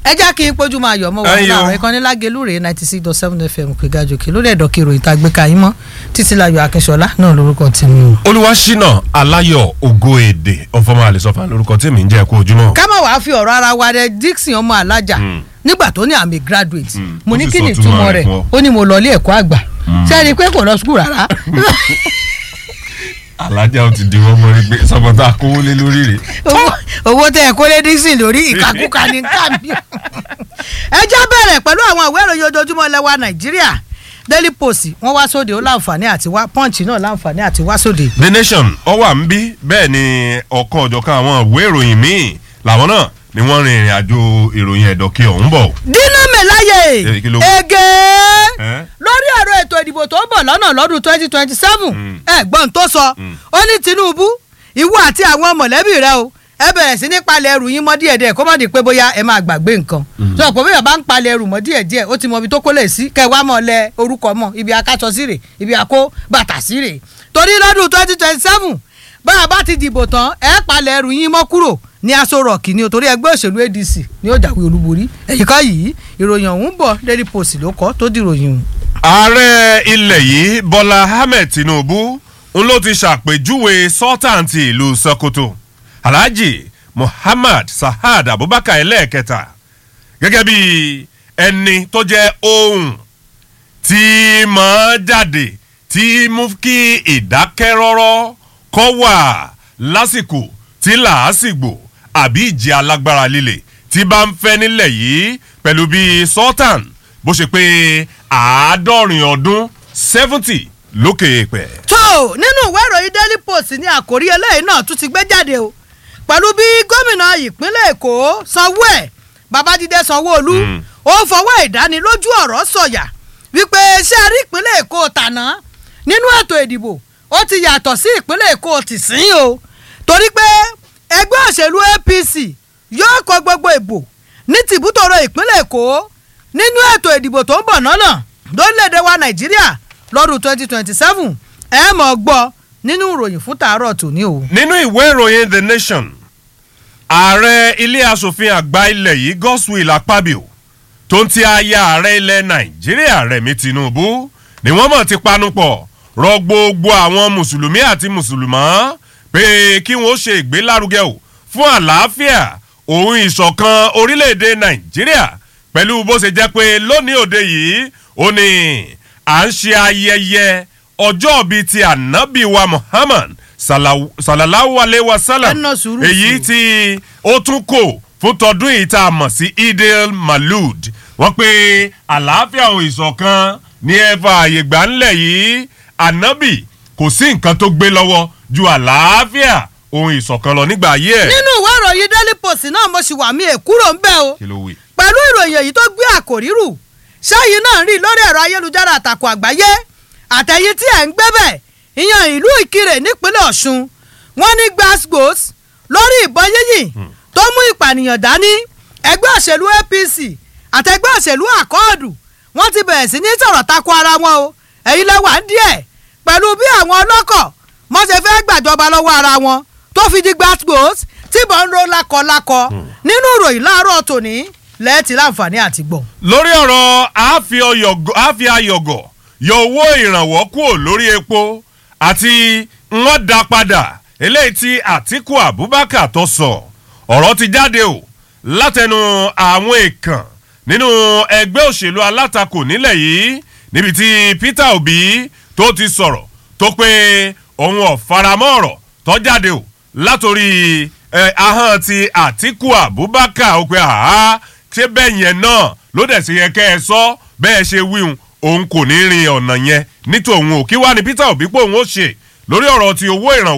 ẹ já kí n pójú máa yọ̀ mọ́ wọn Ẹyin o. láàárọ̀ ìkànnì lágẹ̀lú rèé ninety six dot seven fm pé gàjòkè lórí ẹ̀dọ̀ kí ìròyìn tá a gbé ka yín mọ́ títí láyọ̀ akínṣọlá náà lórúkọ tèmi o. olúwaṣínà aláyọ̀ ògo èdè ọ̀fọ̀mọ́ àlẹ́sọ̀fà lórúkọ tèmi ń jẹ́ kó ojúmọ́. ká má wàá fi ọ̀rọ̀ ara wa rẹ dixon ọmọ alájà nígbà tó ní àmì graduate Mm. mo Ó ní ti kí sọ ni túmọ̀ ìtumọ̀ rẹ̀ rẹ̀ fún ọ. ó ní mo lọ ilé ẹ̀kọ́ àgbà sẹ́ni pé kò lọ skul rárá alájà ó ti di wọ́n mọ́ rí pé sọ́mọ́tà kówó lé lórí rẹ̀. owó- owó tẹ ẹ kó lé dixon lórí ìkàkùkà ní káàmì. ẹ já bẹ̀rẹ̀ pẹ̀lú àwọn ìwé ìròyìn ojoojúmọ́ lẹ́wà nàìjíríà daily post wọ́n wá sóde ó láǹfààní àti wá punch náà láǹfààní àti wá sóde. the nation ó wà ń bí bẹ́ẹ̀ ni ọ̀kan ọ̀jọ̀kan àwọn ìwé ìròyìn míì làwọn náà ni wọ́n rin ìrìn àjò ìròyìn ẹ̀dọ̀kẹ́ ọ̀hún bọ̀. dínà mẹ́láyè Eh, kí ló- ege Eh? lórí ọ̀rọ̀ ètò ìdìbò tó ń bọ̀ lọ́nà lọ́dún twenty twenty seven Mm. ẹ̀gbọ́n tó sọ ó ní tinubu ìwọ àti àwọn mọ̀lẹ́bí rẹ o ẹ bẹ̀rẹ̀ sí ní palẹ̀ ẹrù yín mọ́ díẹ̀ díẹ̀ kó má di pé bóyá ẹ máa gbàgbé nǹkan sọ pé bóyá bá ń palẹ̀ ẹrù mọ́ díẹ̀ díẹ̀ ó ti mọ ibi tó kó lè sí kẹ́ ẹ wá mọ́ lẹ orúkọ mọ́ ibi akáṣọ sí rè ibi àkó bàtà sí rè torí lọ́dún twenty twenty seven bá a bá ti dìbò tán ẹ palẹ̀ ẹrù yín mọ́ kúrò ní aṣọ rọ̀kì ni o torí ẹgbẹ́ òṣèlú adc ni ó jáwé olúborí ẹ̀yìn ká yìí ìròyìn ọ̀hún bọ̀ daily post ló kọ́ tó di ìròyìn ọ̀hún. ààrẹ ilẹ̀ yìí bọ́lá ahmed tinubu ń ló ti ṣàpèjúwe sọ́tàǹtì ìlú sokoto alhaji muhammad sahad abubakar ẹlẹ́ẹ̀kẹta gẹ́gẹ́ bí ẹni tó jẹ́ ohun tí máa jáde tí mú kí ìdákẹ́rọ́rọ́ kọ́ wà lásìkò tí làásìgbò àbí ìjì alágbára líle tí bá ń fẹ́ nílẹ̀ yìí pẹ̀lú bí sultan bó ṣe pé àádọ́rin ọdún seventy lókè èèpẹ̀. tó nínú ìwé ìròyìn daily post ní àkórí eléyìí náà tún ti gbé jáde o pẹ̀lú bí gómìnà ìpínlẹ̀ èkó sanwó ẹ̀ babájídé sanwó-olú Mm. ó fọwọ́ ìdánilójú ọ̀rọ̀ sọ̀yà wípé ṣé a rí ìpínlẹ̀ èkó tàná nínú ètò ìdìbò ó ti yàtọ̀ sí ìpínlẹ̀ èkó tìsín o torí pé ẹgbẹ́ òṣèlú apc yóò kọ gbogbo ìbò ní tìbútòrò ìpínlẹ̀ èkó nínú ètò ìdìbò tó ń bọ̀ lọ́nà lórílẹ̀‐èdè wa nàìjíríà lọ́dún twenty twenty seven ẹ mọ̀ gbọ́ nínú ìròyìn fún tàárọ̀ tòní o. nínú ìwé ìròyìn the nation ààrẹ ilé asòfin àgbà ilẹ̀ yìí godswill akpabio tó ń ti aya ààrẹ ilẹ̀ nàìjíríà rẹ̀mí tinubu ni wọ́n mọ̀ ti panupọ̀ rọ gbogbo àwọn mùsùlùmí àti mùsùlùmọ́ pé kí wọ́n ṣe ìgbélárugẹ o fún àlàáfíà òun ìṣọ̀kan orílẹ̀-èdè nàìjíríà pẹ̀lú bó ṣe jẹ́ pé lónìí òde yìí ó ní à ń ṣe ayẹyẹ ọjọ́ bíi ti ànábì wa muhammad salaw- sallallahu alayhi wa sallam Ẹ ná sùúrù èyí sí. tí ó tún kò fún tọdún yìí tá a mọ̀ sí idil malud wọ́n pe àlàáfíà òun ìṣọ̀kan ní ẹ̀fà àyègbà ńlẹ̀ yìí ànábì kò sí nǹkan tó gbé lọ́wọ́ ju àlàáfíà òun ìṣọ̀kan lọ nígbà ayé ẹ̀. nínú ìwé ìròyìn daily post náà mo sì wà mí èkúrò ń bẹ́ o kí ló wí. pẹ̀lú ìròyìn èyí tó gbé àkòrí rù sẹ́yìn náà rí lórí ẹ̀rọ ayélujára àtàkùn àgbáyé àtẹ̀yìn tí ẹ̀ ń gbé bẹ̀ ìyẹn ìlú ìkirè nípínlẹ̀ ọ̀ṣun wọ́n ní gbasgbos lórí ìbọn yíyìn tó mú ìpànìyàn dání ẹgbẹ́ òṣèlú apc àtẹgbẹ́ òṣèlú àkọọ́dù wọ́n ti bẹ̀rẹ̀ sí ní sọ̀rọ̀ tako ara wọn o èyí lẹ́wà ń díẹ̀ pẹ̀lú bí àwọn ọlọ́kọ̀ wọ́n ṣe fẹ́ gbàjọba lọ́wọ́ ara wọn tó fi di gbasgbos tíbọn ń ro lákọlákọ nínú ìròyìn láàárọ̀ tòní lẹ́ẹ̀tì láǹfààní àti gbọ̀n. lórí ọ̀rọ̀ àáfi ọyọ̀gọ̀- àáfi ayọ̀gọ̀ yọ owó ìrànwọ́ kúrò lórí epo àti wọ́n dá padà eléyìí tí àtìkù abubakar tó sọ ọ̀rọ̀ ti jáde o látẹnu àwọn èèkàn nínú ẹgbẹ́ òṣèlú alátakò nílẹ̀ yìí níbi tí peter obi tó ti sọ̀rọ̀ tó pé òun ọ̀faramọ́ ọ̀rọ̀ tó jáde o látòrí ẹ, ahọ́n ti àtìkù abubakar ó pé àá ṣé bẹ́ẹ̀ yẹn náà ló dẹ̀ ṣe yẹ kẹ́ ẹ sọ bẹ́ẹ̀ ṣe wíhun òun kò ní rin ọ̀nà yẹn nítòun ò kí wá ní peter obi pé òun ó ṣe lórí ọ̀rọ̀ ti owó ìrànwọ́